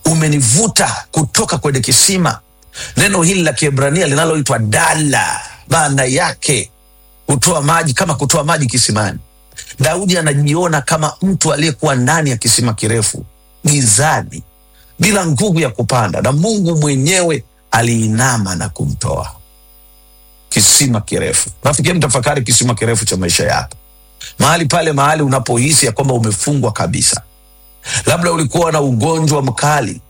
umenivuta kutoka kwenye kisima. Neno hili la Kiebrania linaloitwa dala, maana yake kutoa maji, kama kutoa maji kisimani. Daudi anajiona kama mtu aliyekuwa ndani ya kisima kirefu gizani, bila nguvu ya kupanda, na Mungu mwenyewe aliinama na kumtoa kisima kirefu. Nafikiri mtafakari kisima kirefu cha maisha yako, mahali pale, mahali unapohisi ya kwamba umefungwa kabisa. Labda ulikuwa na ugonjwa mkali,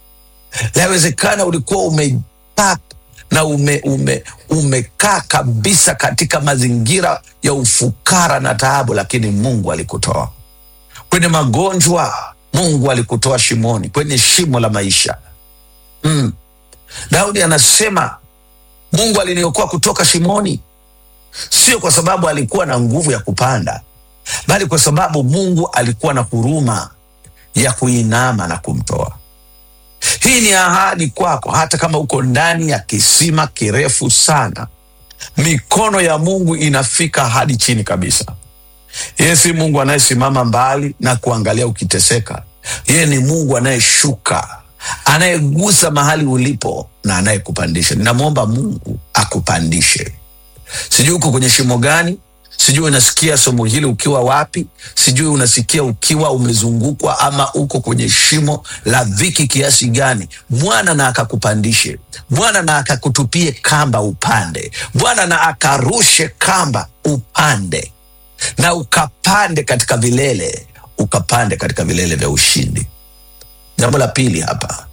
lawezekana ulikuwa umekaa na ume, ume, umekaa kabisa katika mazingira ya ufukara na taabu, lakini Mungu alikutoa kwenye magonjwa. Mungu alikutoa shimoni, kwenye shimo la maisha mm. Daudi anasema Mungu aliniokoa kutoka shimoni, sio kwa sababu alikuwa na nguvu ya kupanda, bali kwa sababu Mungu alikuwa na huruma ya kuinama na kumtoa. Hii ni ahadi kwako, hata kama uko ndani ya kisima kirefu sana, mikono ya Mungu inafika hadi chini kabisa. Yeye si Mungu anayesimama mbali na kuangalia ukiteseka. Yeye ni Mungu anayeshuka, anayegusa mahali ulipo na anayekupandisha. Ninamwomba Mungu akupandishe. Sijui uko kwenye shimo gani, sijui unasikia somo hili ukiwa wapi, sijui unasikia ukiwa umezungukwa ama uko kwenye shimo la dhiki kiasi gani. Bwana na akakupandishe, Bwana na akakutupie kamba upande, Bwana na akarushe kamba upande na ukapande katika vilele, ukapande katika vilele vya ushindi. Jambo la pili hapa,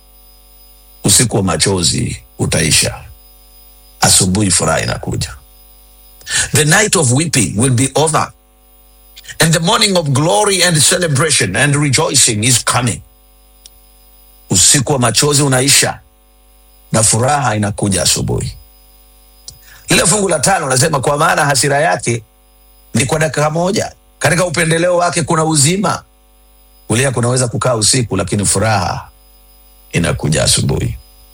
usiku wa machozi utaisha, asubuhi furaha inakuja. The night of weeping will be over and the morning of glory and celebration and rejoicing is coming. Usiku wa machozi unaisha na furaha inakuja asubuhi. Lile fungu la tano nasema, kwa maana hasira yake ni kwa dakika moja, katika upendeleo wake kuna uzima. Kulia kunaweza kukaa usiku, lakini furaha inakuja asubuhi.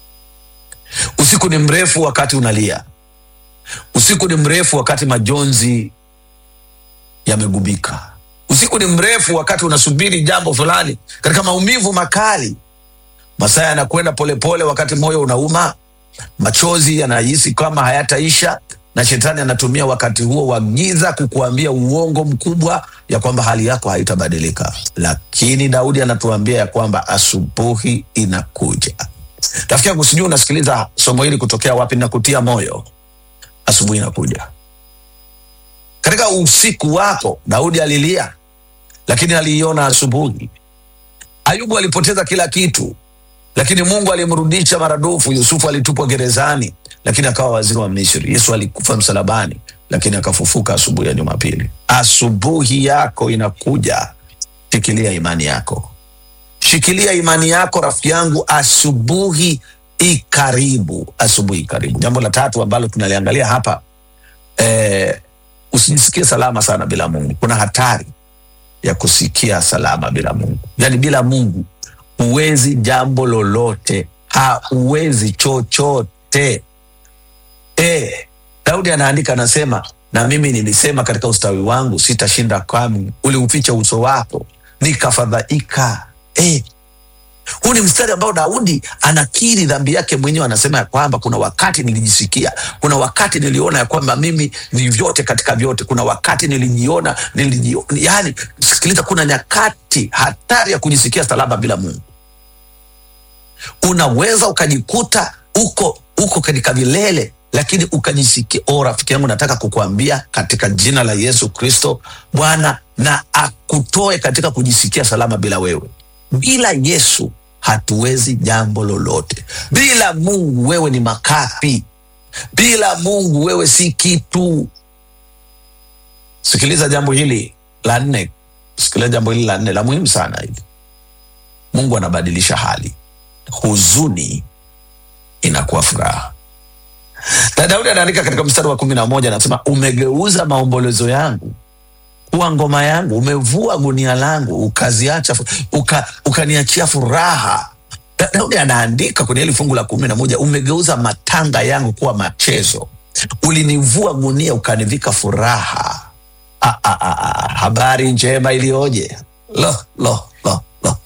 Usiku ni mrefu wakati unalia, usiku ni mrefu wakati majonzi yamegubika, usiku ni mrefu wakati unasubiri jambo fulani katika maumivu makali. Masaa yanakwenda polepole, wakati moyo unauma, machozi yanahisi kama hayataisha na shetani anatumia wakati huo wa giza kukuambia uongo mkubwa ya kwamba hali yako haitabadilika, lakini Daudi anatuambia ya kwamba asubuhi inakuja. Rafiki yangu, sijui unasikiliza somo hili kutokea wapi, na kutia moyo, asubuhi inakuja. Katika usiku wako Daudi alilia, lakini aliiona asubuhi. Ayubu alipoteza kila kitu, lakini Mungu alimrudisha maradufu. Yusufu alitupwa gerezani, lakini akawa waziri wa Misri. Yesu alikufa msalabani, lakini akafufuka asubuhi ya Jumapili. Asubuhi yako inakuja, shikilia imani yako, shikilia imani yako rafiki yangu, asubuhi ikaribu, asubuhi ikaribu. Jambo la tatu ambalo tunaliangalia hapa eh, usijisikie salama sana bila Mungu. Kuna hatari ya kusikia salama bila Mungu, yaani bila Mungu huwezi jambo lolote, hauwezi chochote. E, Daudi anaandika anasema, na mimi nilisema katika ustawi wangu sitashinda kamwe, uliuficha uso wako nikafadhaika. E, huu ni mstari ambao Daudi anakiri dhambi yake mwenyewe. Anasema ya kwamba kuna wakati nilijisikia, kuna wakati niliona ya kwamba mimi ni vyote katika vyote, kuna wakati nilijiona, nilijiona. Yani sikiliza, kuna nyakati hatari ya kujisikia salama bila Mungu. Unaweza ukajikuta uko uko katika vilele lakini ukajisikia. Oh, rafiki yangu, nataka kukuambia katika jina la Yesu Kristo, Bwana na akutoe katika kujisikia salama bila wewe. Bila Yesu hatuwezi jambo lolote. Bila Mungu wewe ni makapi. Bila Mungu wewe si kitu. Sikiliza jambo hili la nne, sikiliza jambo hili la nne la muhimu sana hili. Mungu anabadilisha hali, huzuni inakuwa furaha. Na Daudi anaandika katika mstari wa kumi na moja anasema, umegeuza maombolezo yangu kuwa ngoma yangu, umevua gunia langu ukaziacha uka, ukaniachia furaha. Da- Daudi anaandika kwenye hili fungu la kumi na moja umegeuza matanga yangu kuwa machezo, ulinivua gunia ukanivika furaha. Ah, ah, ah, ah, habari njema iliyoje! Lo, lo, lo.